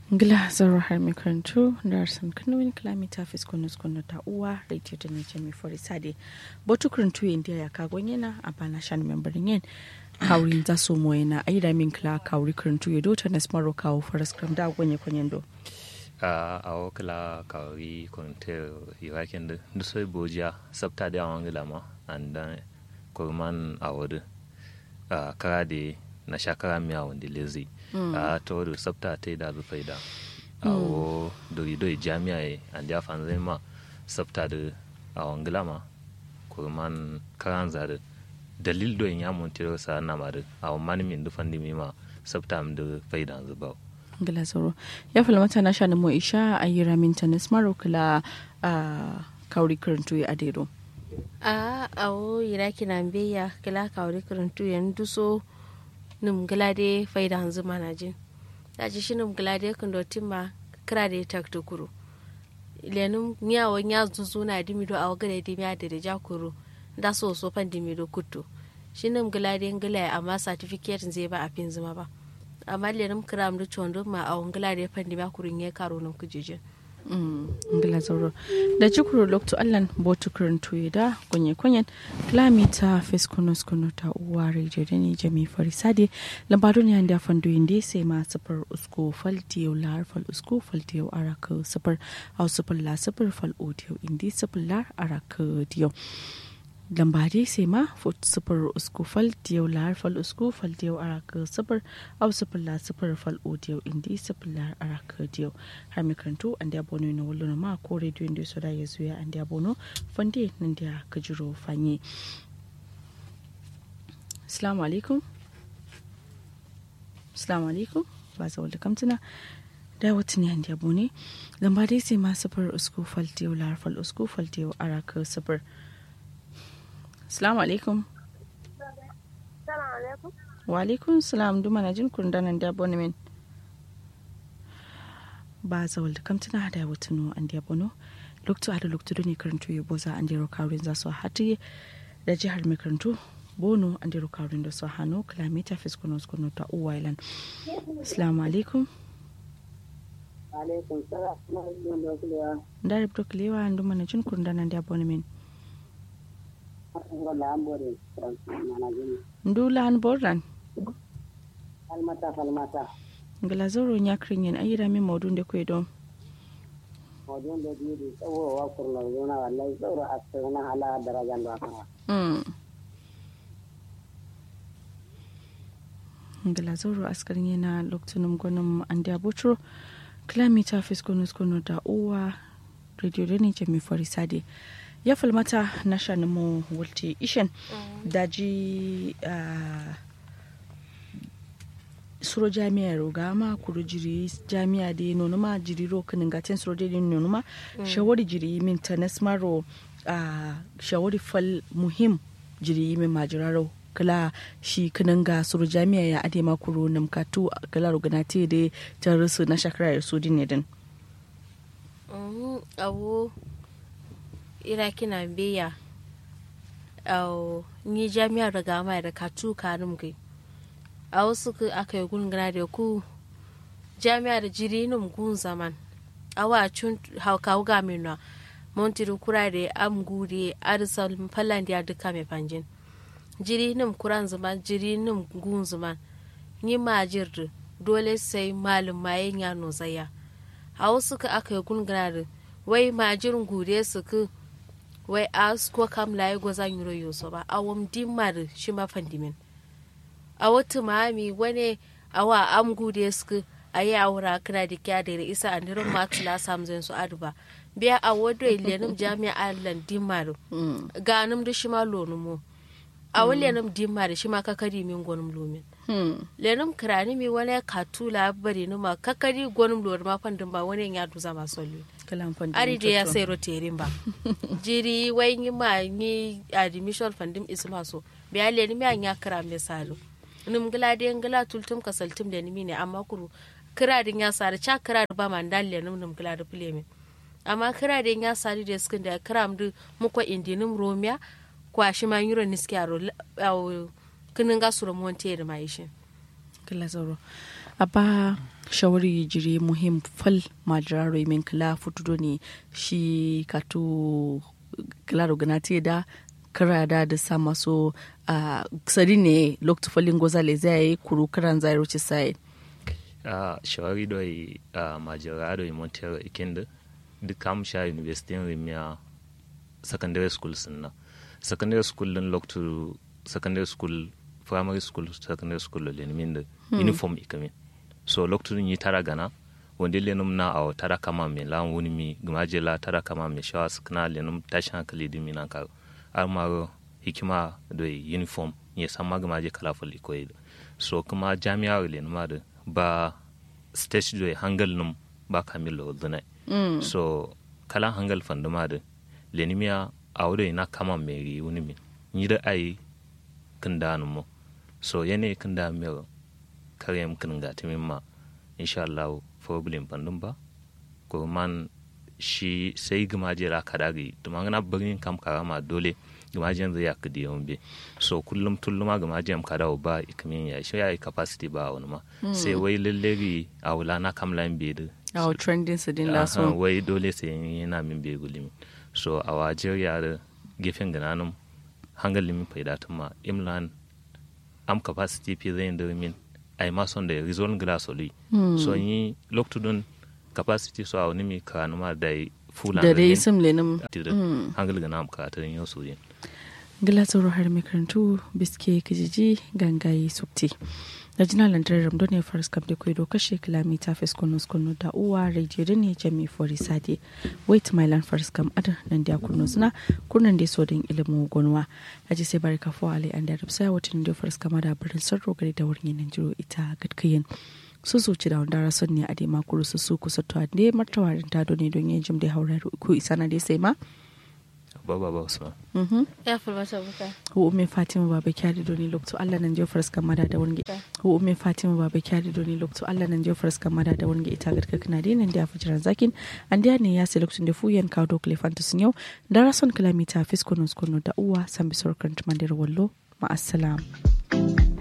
Ngila zaro har mai karantu da arsan kanoin kilomita fiskonus kono ta uwa radio da ne jami fori sade botu karantu yin da ya kagon yana a bana shan membarin yin kawrin za su mo yana aida min kila kawri karantu ya dota na smaro kawo faras kram da gonye kwanyen do. a awo kila kawri konte irakin da dusoi bojiya sabta da awon gila ma and then kurman awodu kara da na shakara miya wanda lezi a to da sabta ta da zufai da awo dori dori jami'a ye and ya fanzai ma sabta da awon gila ma kurman karan zare dalil do ya montiro sa na ma da awon mani min dufan dimi ma sabta da faida zubau Ngila zaro ya falmata na shan mo isha a yi ramin tanis maro kila kawri karantu ya adero. a awo iraki na mbeya kila kawri karantu ya nduso num glade faida hanzu manajin daji shi num glade kan do timma kira da tak to kuro lenum nya wo nya zuzu na dimi do awo gade dimi a da ja kuro da so so fan dimi do kutto shi num glade ngala amma certificate zai ba a fin zuma ba amma lenum kiram do chondo ma awo glade fan dimi a kurin ya karo num kujejin ngila zauro da cikuru lokto allan botu karantu da kunye kunyen kilomita fiskunus kunu ta uwa radio da ne jami farisade lambado ne da fando inde sai ma safar usko faltiyo lar fal usko faltiyo araka safar au safar la safar fal odiyo indi safar lar araka diyo lambade sai ma fut sufur usku fal diyau lar fal usku fal diyau araka sufur au sufur la sufur fal o diyau indi sufur lar araka diyau har mai karantu an da bono na wallo ma ko radio inda so da ya zuya an da bono fande nan da ka jiro fanye assalamu alaikum assalamu alaikum ba za wal kamtuna da wata ne an da bone lambade sai ma sufur usku fal diyau lar fal usku fal diyau araka sufur Salamu alaikum. Wa alaikum salam duma na jin kundanan da abonemen. Ba zawal da kamtuna da wutunu an da abono. Loktu ada loktu ne karantu ya boza an da kawrin za su hati da jihar mai karantu. Bono an da kawrin da su hannu kilomita fiskonos kono ta Uwailan. Salamu alaikum. Alaikum salam. Da rubto kilewa duma na jin kundanan da abonemen. ndula han borran falmata falmata ngala zoro nyakrin yen ayira min mawdun de koy don mawdun de di tsawo wa kurna zona wallahi tsoro asirna ala darajan da kana mm ngala zoro askarin yana loktunum gonum ande abotro kilomita fiskonus kono da uwa radio da ne jami farisade ya falmata na shanin wulte ishen daji suro jami'a roga ma kuro jiri jami'a da nono ma jiri ro kanin gaten suro da nono ma shawari jiri min ta nasmaro shawari fal muhim jiri min majiraro kala shi kanin ga suro jami'a ya ade ma kuro namkatu kala rogana te da ta rusu na shakara ya su din din awo iraki na beya au ni jami'ar da gama da katu kanum gai a wasu aka yi gungana da ku jami'ar jiri num gun zaman awa cun hauka ga minwa montiri kura da am gure arsal fallan da duka mai fanjin jiri num kuran zaman jiri num gun zaman ni ma jirdu dole sai malum mayen ya nozaya a wasu aka yi gungana da wai majirin gure su ku wai as ko kam laye goza yuro yoso ba awam dimmar shi ma fandimin a wata mami wani awa am gude suku a yi awura kira da kya da isa a nirin matula samzin su aduba biya a wado ilenim jami'a allan dimmar ganim da shi ma lonumo a wani lenim dimmar shi ma kakari min gwanim lomin lenim kirani mi wani katula bari numa kakari gwanim lomin ma fandin ba wani ya duza masu lomin ari da ya sai roterin ba jiri wai yi ma ni admission fandim isma so biya le ni mi ya kira me salo nim gila de ngila tultum kasaltum da nimi ne amma kuru kira din ya sare cha kira ba man dalle nim nim gila da pleme amma kira din ya sare da skin da kira mu muko indinim romia kwa shi ma yuro niski aro kinin ga suro monte da mai shi kila zoro a ba shawari jiri muhim fal madraro min kala futudo ne shi kato klaro ganati da kara da da sa maso a sari ne lokta falin gozale zai yi kuru karan zai ruce sai a shawari doi a majira doi montero ikinde duk kam sha university rimia secondary school sunna secondary school din loktu secondary school primary school secondary school le min da uniform ikamin so loktu yi tara gana wanda lenum na a tara kama me la wuni mi gumaje la tara kama me shawa skna lenum tashin hankali di minan ka armaro hikima da uniform ya san magamaje kala fali koyi so kuma jami'ar lenuma da ba stage da hangal num ba kamilo dunai Mm. so kala hangal fanduma da lenimiya a wurin na kama mai wuni min yi da ai kan da mo so yane kan da mai karyam kan ga timin ma insha Allah problem fandum ba ko man shi sai gumaje ra kadagi to man na bagin kam karama dole gumajen zai yak di yombe so kullum tulluma gumajen kada ba ikamin ya shi ya yi capacity ba wani ma sai wai lallari a wula na kamlan bedu a trending su din Aha, laso wai dole sai yana min bai gulimi so a wajen yare gefen gananum hangal limin faidatun ma imlan am capacity fi zai da min ai ma son da result glass oli so yi loktudun capacity so a wani mi kanu ma da fulan da dai sim lenin hangal ganam ka ta yin so yin gilasoro har makarantu biske kijiji gangaye subti da jina lantar ramdo ne faris kam da kwaido kashe kilomita fes kono kono da uwa radio da ne jami fori sade wait my land faris kam adar nan da kurno suna kurnan da so din ilimin gonwa a ji sai barka fo ali an da rabsa watan da faris kama da birnin sarro gari da wurin nan jiro ita gadkayin su zuci da wanda rason ne a dai makuru su su kusa to ne martawarin ta ne don yin jim da haurar ku isa na dai sai ma ba ba ba usman mhm ya fulmata buka hu umme fatima baba kyari doni lokto allah nan jofar ska mada da wonge hu umme fatima baba kyari doni lokto allah nan jofar ska mada da wonge ita garka kana de nan da fujiran zakin an da ne ya se lokto da fuyen kawo do klefantus yau da rason kilomita fiskonos kono da uwa san bisor kan tumandir wallo ma assalam